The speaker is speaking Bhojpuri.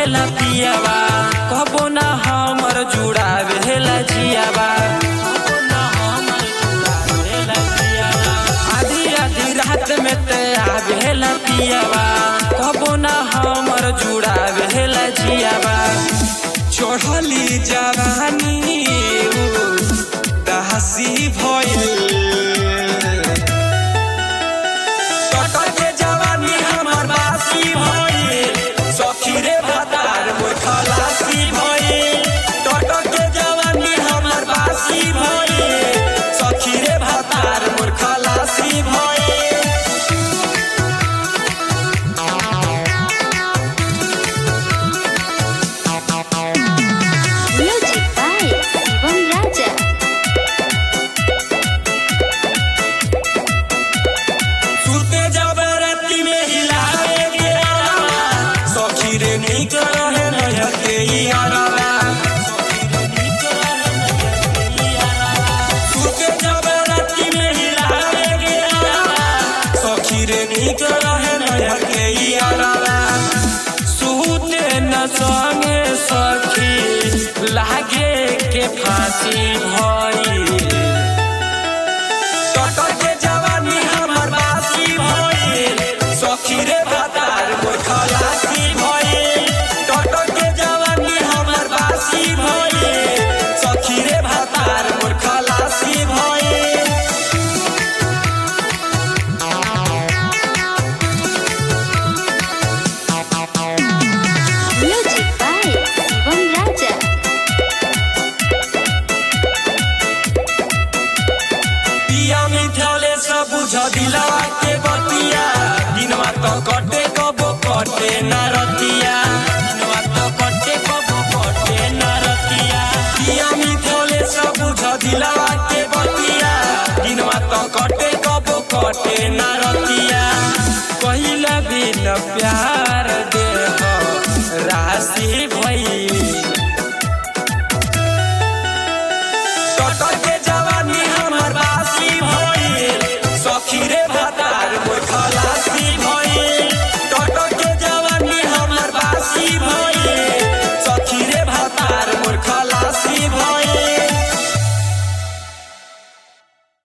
भेला पियावा कबो ना हमर जुड़ा भेला जियावा कबो ना हमर जुड़ा भेला जियावा आधी आधी रात में ते आ भेला पियावा कबो ना हमर जुड़ा भेला जियावा चढ़ली जवानी दहसी भइल कटल के जवानी हमर बासी भइल सखी रे भतार मोर खलासी भइल कटल के जवानी हमर बासी भइल सखी रे भतार मोर खलासी भइल Music by Shivam Raja. सुते जब राती में हिलावे के आवा सखी रे निक रहे नया के यारा सुते जब राती में हिलावे के आवा सखी रे निक रहे नया के यारा सुते न संगे सखी लागे के फांसी भइल कटल के जवानी हमर बासी भइल सखी रे भतार मोर खलासी भइल कटल के जवानी हमर बासी भइल सखी रे भतार मोर खलासी भइल Music by Shivam Raja. पिया मिथले सब बुझ दिलवा के बतिया दिनवा तो कटे कबो कटे न रतिया दिनवा तो कटे कबो कटे न रतिया पिया मिथले सब बुझ दिलवा के बतिया दिनवा तो कटे कबो कटे न रतिया कहिला बिन प्यार दे राशि भई कटल